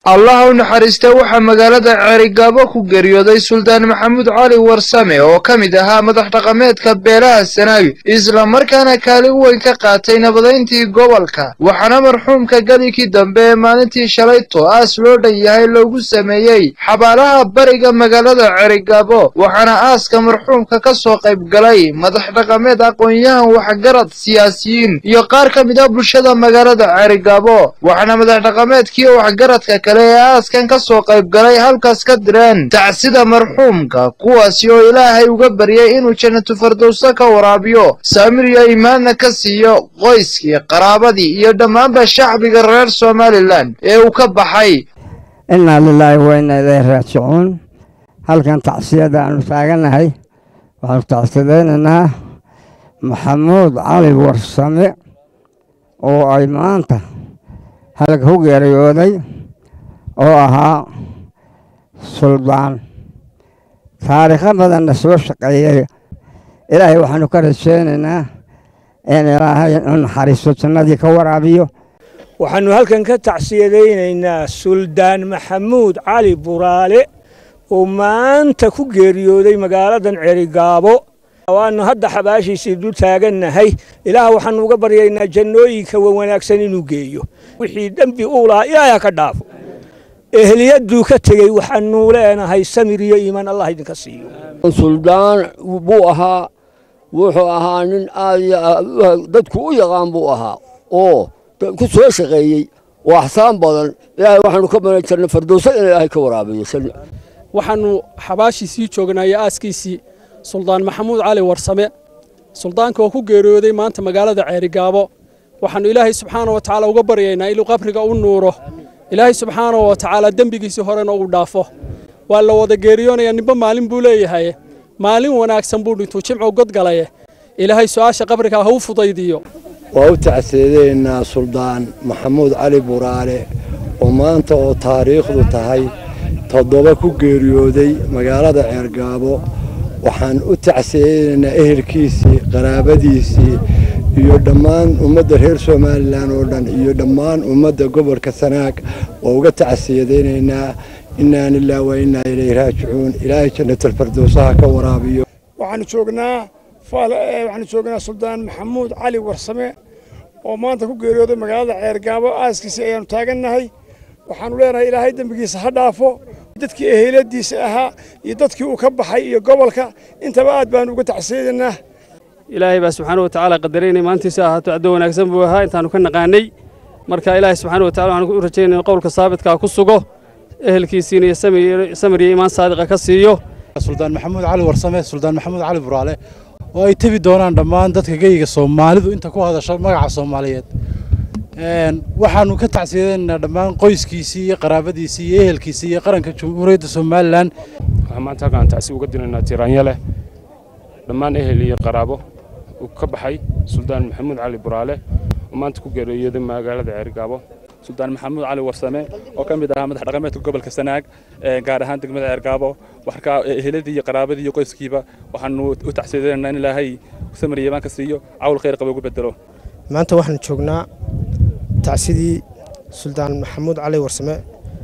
allah u naxariista waxaa magaalada ceerigaabo ku geeriyooday suldaan maxamuud cali warsame oo ka mid ahaa madax dhaqameedka beelaha sanaawi islamarkaana kaalin weyn ka qaatay nabadayntii gobolka waxaana marxuumka gadikii dambe ee maalintii shalayto aas loo dhan yahay loogu sameeyey xabaalaha bariga magaalada ceerigaabo waxaana aaska marxuumka ka soo qayb galay madax dhaqameed aqoon-yahan waxgarad siyaasiyiin iyo qaar ka mid ah bulshada magaalada ceerigaabo waxaana madax dhaqameedkii waxgaradka kale ee aaskan ka soo qayb galay halkaas ka direen tacsida marxuumka kuwaasi oo ilaahay uga baryay inuu jannatu fardowso ka waraabiyo saamir iyo imaanna ka siiyo qoyskii qaraabadii iyo dhammaanba shacbiga reer somalilan ee uu ka baxay innaa lilaahi wa inna ilayhi raajicuun halkan tacsiyada aanu taaganahay waxaanu tacsidaynaynaa maxamuud cali warsame oo ay maanta halka ku geeriyooday oo ahaa suldaan taariikho badanna soo shaqeeyey ilaahay waxaanu ka rajaynaynaa in ilaahay u naxariisto jannadii ka waraabiyo waxaannu halkan ka tacsiyadaynaynaa suldaan maxamuud cali buraale oo maanta ku geeriyooday magaaladan cerigaabo waannu hadda xabaashiisii dul taagannahay ilaah waxaannu uga baryaynaa jannooyinka wanaagsan inuu geeyo wixii dembi uu lahaa ilaahay ha ka dhaafo ehliyaduu ka tegey waxaanu leenahay samir iyo iimaan allah idinka siiyo suldaan buu ahaa wuxuu ahaa nin aad dadku u yaqaan buu ahaa oo ku soo shaqeeyey oo axsaan badan ilaahay waxaanu ka banan jirnay fardowso in ilaahay ka waraabiyo waxaannu xabaashiisii joognay aaskiisii suldaan maxamuud cali warsame suldaanka oo ku geeriyooday maanta magaalada ceerigaabo waxaannu ilaahay subxaana wa tacaala uga baryaynaa inuu qabriga u nuuro ilaahay subxaana wa tacaala dembigiisii horena uu dhaafo waa la wada geeriyoonayaa ninba maalin buu leeyahay maalin wanaagsan buu dhintuu jimcow godgalaye ilaahay su'aasha qabrigaa ha u fudaydiyo waa u tacsiyadeynaa suldaan maxamuud cali buraale oo maanta oo taariikhdu tahay toddoba ku geeriyooday magaalada ceergaabo waxaan u tacsiyeynaynaa ehelkiisii qaraabadiisii iyo dhammaan ummadda reer somalilan oo dhan iyo dhammaan ummadda gobolka sanaag waa uga tacsiyadaynaynaa innaa lilah wa innaa ilayhi raajicuun ilaahay jannatulfardowsaha ka waraabiyo waxaanu joognaa waxaanu joognaa suldaan maxamuud cali warsame oo maanta ku geeriyooday magaalada ceergaabo aaskiisii ayaanu taagannahay waxaanu leenahay ilaahay dembigiisa ha dhaafo dadkii eheladiisa ahaa iyo dadkii uu ka baxay iyo gobolka intaba aad baanu uga tacsiyadaynaa ilaahay baa subxaana wa tacaala qadaray inay maantiisa ahaato caddo wanaagsan buu ahaa intaanu ka naqaanay marka ilaahay subxaana wa tacala waxaan u rajaynaya qowlka saabitkaa ku sugo ehelkiisiina iyo samir iyo imaan saadiqa ka siiyo suldaan maxamuud cali warsame suldaan maxamuud cali buraale oo ay tebi doonaan dhammaan dadka geyiga soomaalidu inta ku hadasha magaca soomaaliyeed waxaanu ka tacsiyadaynaynaa dhammaan qoyskiisii iyo qaraabadiisii iyo ehelkiisii iyo qaranka jamhuuriyadda somalilan waxaan maanta halkaan tacsi uga diraynaa tiraanyale dhammaan ehel iyo qaraabo uu ka baxay suldaan maxamuud cali buraale oo maanta ku geeriyooday magaalada ceerigaabo suldaan maxamuud cali warsame oo ka mid ahaa madax dhaqameedka gobolka sanaag gaar ahaan degmada ceergaabo waxkaa eheladii iyo qaraabadii iyo qoyskiiba waxaanu u tacsiyadaynaynaa in ilaahay samariya imaan ka siiyo cawl khayr qaba ugu bedelo maanta waxaan joognaa tacsidii suldaan maxamuud cali warsame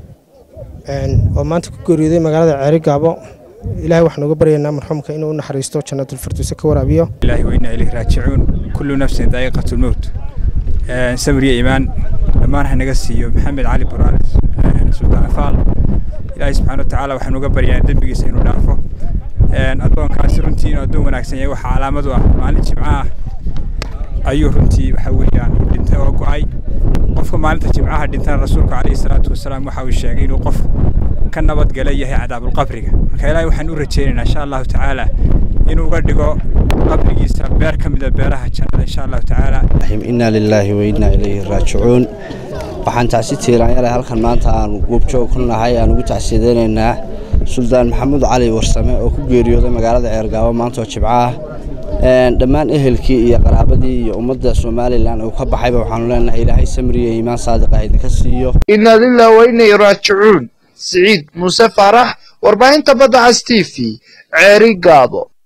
oo maanta ku geeriyooday magaalada ceerigaabo ilahay waxaan uga baryaynaa marxuumka inuu u naxariisto jannatulfardowse ka waraabiyo ilaahi wa inna ilayhi raajicuun kullu nafsin daa'iqatulmowt samriya iimaan dhammaan ha naga siiyo maxamed cali buraale suldaan afaal ilaahay subxaana wa tacaala waxaan uga baryaa dembigiisa inuu dhaafo addoonkaasi runtii inuu addoon wanaagsan yahay waxaa calaamad u ah maalin jimco ah ayuu runtii waxa weeyaan dhintay oo go'ay qofka maalinta jimcaha dhintana rasuulku calayhi salaatu wasalaam waxa uu sheegay inuu qof ka nabadgala yahay cadaabulqabriga marka ilaahay waxaan u rajaynaynaa insha allahu tacaala inuu uga dhigo qabrigiisa beer ka mida beeraha jannada insha allahu tacaala innaa lilaahi wa innaa ilayhi raajicuun waxaan tacsi tiiraanyale halkan maanta aan goobjoog ku nahay aan ugu tacsiyadaynaynaa suldaan maxamuud cali warsame oo ku geeriyooday magaalada ceergaabo maanta oo jibco ah dhammaan ehelkii iyo qaraabadii iyo ummadda somalilan uu ka baxayba waxaanu leenahay ilaahay samriya iimaan saadiqa idinka siiyo innaa lilah wa innay raajicuun siciid muuse faarax warbaahinta badda cas t v ceeri gaabo